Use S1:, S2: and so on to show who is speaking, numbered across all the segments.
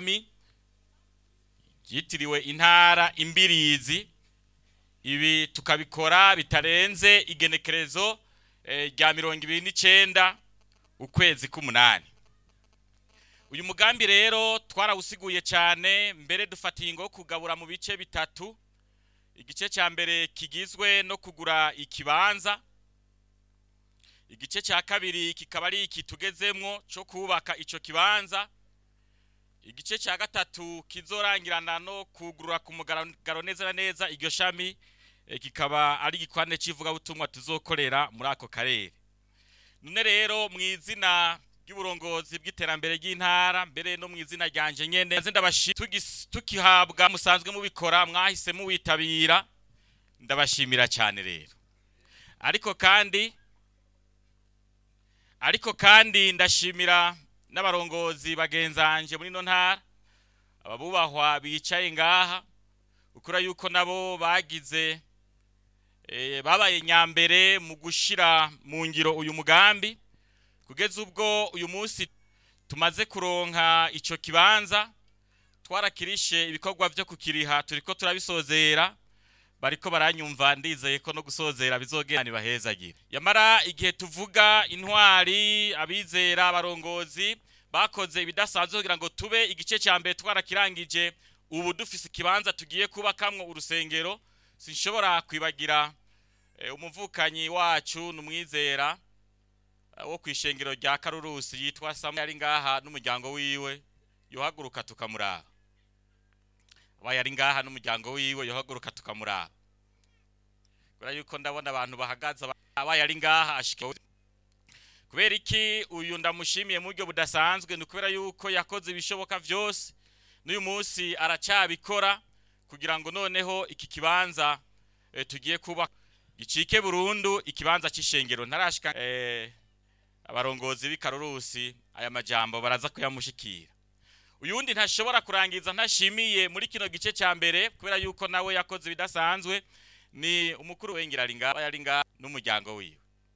S1: shami ryitiriwe intara imbirizi ibi tukabikora bitarenze igenekerezo eh, rya mirongo ibiri n'icenda ukwezi k'umunani uyu mugambi rero twarawusiguye cyane mbere dufatiye ingo yo kugabura mu bice bitatu igice cya mbere kigizwe no kugura ikibanza igice cya kabiri kikaba ari iki tugezemwo cyo kubaka ico kibanza igice cya gatatu kizorangirana no kugurura ku mugaragaro neza na neza iryo shami eh, kikaba ari igikwane cy'ivugabutumwa tuzokorera muri ako karere none rero mu izina ry'uburongozi bw'iterambere ry'intara mbere no mu izina ryanje nyene nze ndabashi tugis- tukihabwa musanzwe mubikora mwahise muwitabira ndabashimira cyane rero ariko kandi ariko kandi ndashimira n'abarongozi bagenzanje muri no ntara ababubahwa bicaye ngaha ukura yuko nabo bagize eh, babaye nyambere mu gushira mu ngiro uyu mugambi kugeza ubwo uyu munsi tumaze kuronka ico kibanza twarakirishe ibikorwa vyo kukiriha turiko turabisozera bariko baranyumva ndizeye ko no gusozera bizogenda nibahezagire yamara igihe tuvuga intwari abizera abarongozi bakoze ibidasanzwe kugira ngo tube igice cya mbere twarakirangije ubu dufise ikibanza tugiye kubakamwo urusengero sinshobora kwibagira eh, umuvukanyi wacu numwizera eh, wo kwishengero rya Karurusi yitwa Samuel ari ngaha n'umuryango wiwe yohaguruka tukamuraba abaye ari ngaha n'umuryango wiwe yohaguruka tukamuraba kubera yuko ndabona abantu bahagaze aba- abaye ari ngaha ashike kubera iki uyu ndamushimiye mu buryo budasanzwe ni ukubera yuko yakoze ibishoboka byose n'uyu munsi aracyabikora kugira ngo noneho iki kibanza eh, tugiye kuba gicike burundu ikibanza cy'ishengero ntarashika eh, abarongozi b'ikarurusi aya majambo baraza kuyamushikira uyundi ntashobora kurangiza ntashimiye muri kino gice cya mbere kubera yuko nawe yakoze ibidasanzwe ni umukuru wengera ari ngaha yari ngaha n'umuryango wiwe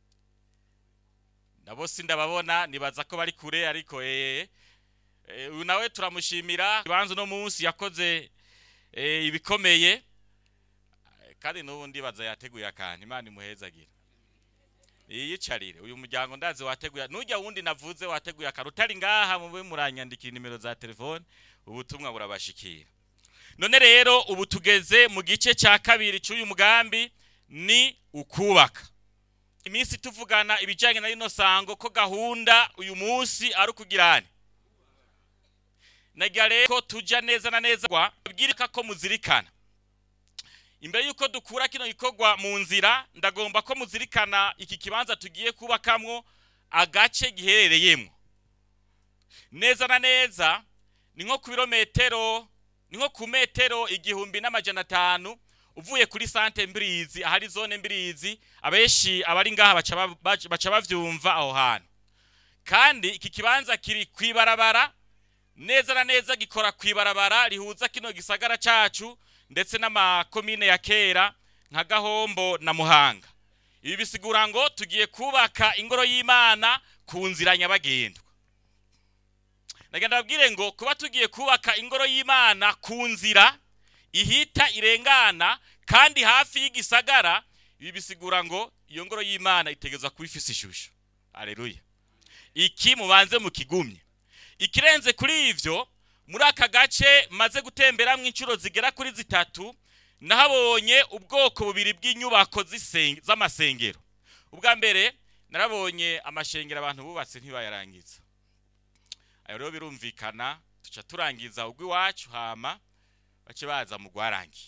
S1: nabo sindababona nibaza ko bari kure ariko eh eh, uyu nawe turamushimira ibanza uno munsi yakoze eh, ibikomeye Eh, kandi n'ubu ndibaza yateguye akantu imana imuhezagire yiyicarire uyu muryango ndazi wateguye nujya wundi navuze wateguye akantu utari ngaha mube muranyandikira nimero za telefone ubutumwa burabashikira none rero ubu tugeze mu gice cya kabiri cy'uyu mugambi ni ukubaka iminsi tuvugana ibijyanye na rino sango ko gahunda uyu munsi ari ukugirane nagira rero ko tujya neza na neza kwa bwirika ko muzirikana imbere y'uko dukura kino gikorwa mu nzira ndagomba ko muzirikana iki kibanza tugiye kubakamwo agace giherereyemo neza na neza ni nko ku birometero ni nko ku metero igihumbi n'amajana atanu uvuye kuri sante mbirizi ahari zone mbirizi abenshi abari ngaha baca ba- baca- baca bavyumva aho hantu kandi iki kibanza kiri kwibarabara neza na neza gikora kwibarabara rihuza kino gisagara cacu ndetse n'amakomine ya kera nka gahombo na muhanga ibi bisigura ngo tugiye kubaka ingoro y'imana ku nzira nyabagendwa ndagenda babwire ngo kuba tugiye kubaka ingoro y'imana ku nzira ihita irengana kandi hafi y'igisagara ibi bisigura ngo iyo ngoro y'imana itegerezwa kuba ifise ishusho aleluya iki mubanze mukigumye ikirenze kuri ivyo muri aka gace maze gutemberamwo inshuro zigera kuri zitatu nahabonye ubwoko bubiri bw'inyubako z'isen- z'amasengero ubwa mbere narabonye amashengero abantu bubatse ntibayarangiza ayo rero birumvikana tuca turangiza ugw'iwacu hama bace baza mu gwarangiye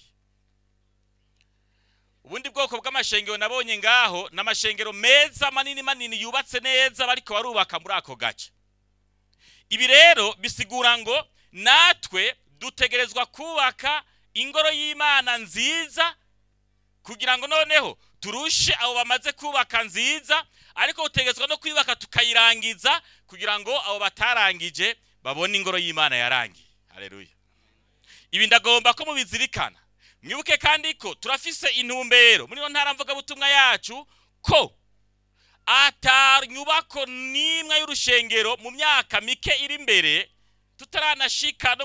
S1: ubundi bwoko bw'amashengero nabonye ngaho ni amashengero meza manini manini yubatse neza bariko barubaka muri ako gace ibi rero bisigura ngo natwe dutegerezwa kubaka ingoro y'imana nziza kugira ngo noneho turushe abo bamaze kubaka nziza ariko dutegerezwa no kuyubaka tukayirangiza kugira ngo abo batarangije babone ingoro y'imana yarangiye haleluya ibi ndagomba ko mubizirikana mwibuke kandi ko turafise intumbero muri iyo ntara mvugabutumwa yacu ko ata nyubako n'imwe y'urushengero mu myaka mike iri imbere tutaranashika no